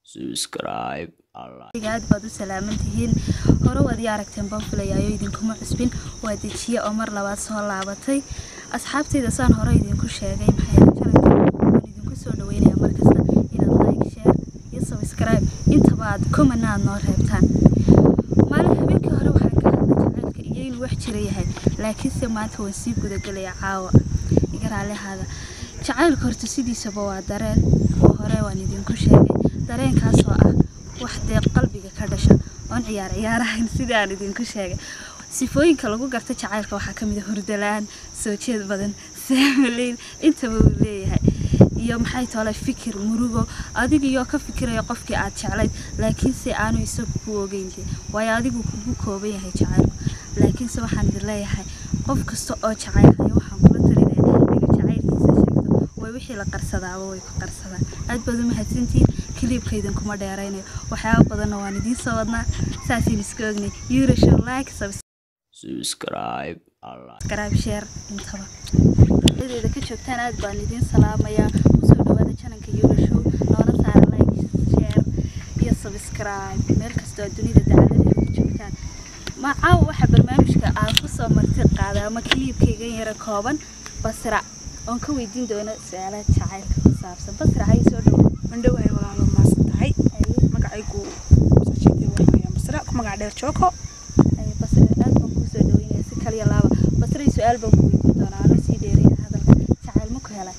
subscribe aad baad u salaaman tihiin hore waad ii aragteen baan filayaayo idinkuma cusbin waa dejiye oo mar labaad soo laabatay asxaabtayda saan hore idinku sheegay maxay jaranka waan idinku soo dhaweynaya markasta inaad like share iyo subscribe intaba aad comment aad noo reebtaan maalin habeenkii hore waxaan ka hadlay jacaylka iyo inuu wax jira yahay laakiinse maanta waan sii gudagelaya caawa iga raalihaada jacaylka horta sidiisaba waa dareen oo hore waan idinku sheegay dareenkaasoo ah wax dee qalbiga ka dhasha oon ciyaar ciyaarahayn sidii aan idinku sheegay sifooyinka lagu garta jacaylka waxaa ka mid a hurdalaan soo jeed badan saamaleyn intaba uu leeyahay iyo maxay tole fikir murugo adigiyoo ka fikiraya qofkii aad jeclayd laakiinse aanu isagu ku ogeynte waayo adigu kugu kooban yahay jacaylku laakiinse waxaan idin leeyahay qof kasta oo jacaylhaya waxaan kula talinaya inuu jacaylkiisa sheegto way wixii la qarsadaaba way ku qarsadaan aad baad u mahadsantihiin kiliibkaydan kuma dheeraynayo waxyaaba badanna waan idiin soo wadnaa saasiin iska ognay euroshow like subscribe subscribe share intaba deeda ka joogtaan aad baan idiin salaamayaa kusoo dhawaada jananka euroshow noona saara like share iyo subscribe meel kastoo dunida dacaladeeda ka joogtaan macaawa waxaa barnaamijka aan kusoo marti qaaday ama kiliibkaygan yara kooban basra oon ka weydiin doono su-aalaha jacaylka ku saabsan basra hay soo dhawo mandhowahay walaalo maasan tahay magacaygu masra ku magac dheer jooko basra aad baan kusoo dhaweynaya si kaliya laaba basray su-aal baan ku weydiin doonaa anoo sii dheeraya hadalka jacayl ma ku helay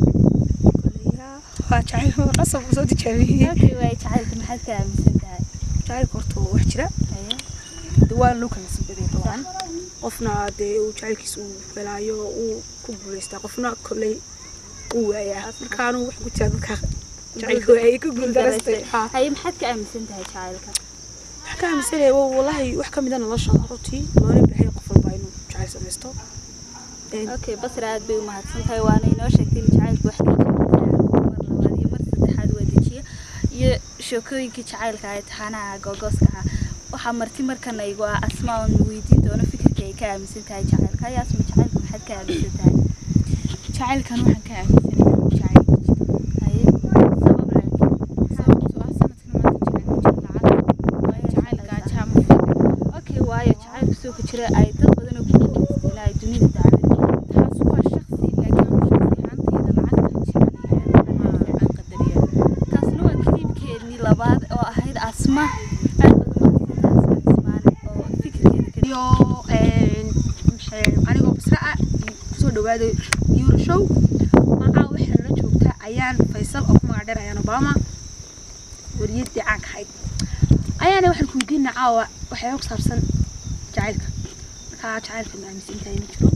waa jacayl qasab soo tijaabiyey okay waay jacaylka maxaad ka aaminsan tahay jacaylka horta wax jira Haye. de waa loo kala sabaday dabcan qofna dee uu jacaylkiisa uu helaayo uu ku guulaystaa qofna kolley uu waayaa markaanu wax ku jira dadka jacaylka waayay ku guuldarastay haa haye maxaad ka aaminsan tahay jacaylka wax ka aaminsanaya waa wallaahi wax ka mida nolosha runtii loona baahay qof walba inuu jacayl samaysto Een, okay basra aad bay u mahadsan tahay waana inoo sheegtay in jacaylka wax ka jira mar labaad iyo mar saddexaad waa dejiye iyo sheekooyinkii jacaylka ay taxanaha googooska ah waxaa marti markana igu ah asmaa oon weydiin doono fikirka ay ka aaminsan tahay jacaylka haye asma jacaylka maxaad ka aaminsan tahay jacaylkan waxaan ka aaminsanayaa inuu jacayl ku jiro haye sabab laakiin sababtoo ah sanadkan maanta jacayl ku jiro lacag jacayl gaajaa ma fiican okay waayo jacaylka soo ku jira ay dad badan oo ku guulaysteen ay dunida dacaladeeda taas waa shakhsi laakiin anu shakhsi ahaantayda lacagta jecelahay aan qadariya taasna waa kiliibkeennii labaad oo ahayd asma aad baad u mahadsantahay asma ismaane oo fikirkeeda ka iyo een, maxay- anigoo basra ah kusoo dhawaada euro show macaa waxaa la joogta ayaan faysal oo ku magac dheer ayaan obama wariyadii caanka ahayd ayaana waxaan ku weydiina caawa waxyaaba ku saabsan jacaylka markaa jacaylka ma aaminsan tahay ma jiro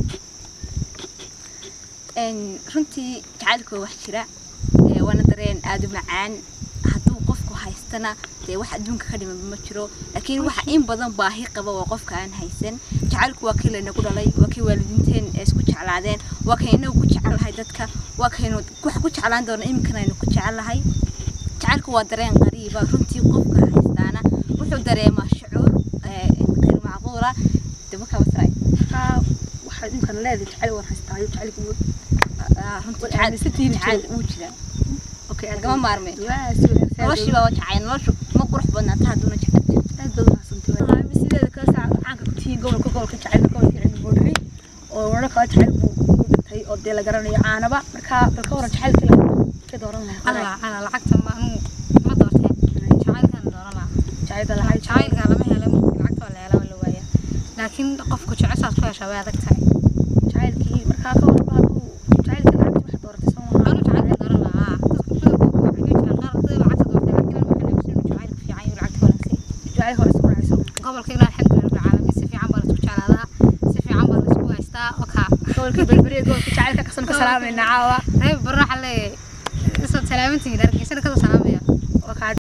Een, runtii jacaylku waa wax jira ee, waana dareen aad u macaan hadduu qofku haystana dee wax adduunka ka dhiman ma jiro laakiin waxa in badan baahi qaba waa qofka aan haysan jacaylku waa kii laynagu dhalay waa kii waalidiinteen ee isku jeclaadeen waa kay inagu ku jecelnahay dadka waa kaynu wax ku jeclaan doona iminkana aynu ku jecelnahay jacaylku waa dareen qariiba runtii qofka haystaana wuxuu dareemaa shucuur ee, qeyr macquula dee markaa wasraay markaa waxaad imkana leedahay jacayl waan haystaayo jacaylka wuu Ah, runtii Wad jacayl aaminsantihiin jacayl jiro. wuu jiraa okay lagama maarmeen waa si wanaagsan noloshiiba waa jacayl noloshu ma qurux badnaata hadduuna jecel aad baad umahadsantay sideeda kale saa caanka ku tihiin gobolka gobolka jacaylka gobolka cilmi boodhari oo wadho kale jacayl buu ku dhintay oo dee la garanayo caanaba markaa bal ka waran jacaylka la ka dooran lahaa alla alla lacagta ma anu ma doorteen jacaylkan dooranaa jacaylka lahaa jacaylka lama helo lacagta waa la helaa waa la waayaa laakiin qofku jecesaad ku heshaa way adag tahay jacaylkii markaa ka waran hadduu jacaylka lacagta waxa dooratay soo maha anu jacaylka dooran lahaa dadku waxay jiraan qaar dadka lacagta doortay laakiin anu waxaan aaminsan inuu jacaylku fiican yahay lacagta wanaagsan jacayl hore isku raacayso gobolka ilaa alxamdulilah rabbil caalamiin si fiican baa la isku jeclaadaa si fiican baa la isku haystaa okaa gobolka berberiya gobolka jacaylka kasan ka salaamayna caawa reer barro waxaa leeyahay isoo salaamantihiin argeysana kasoo salaamaya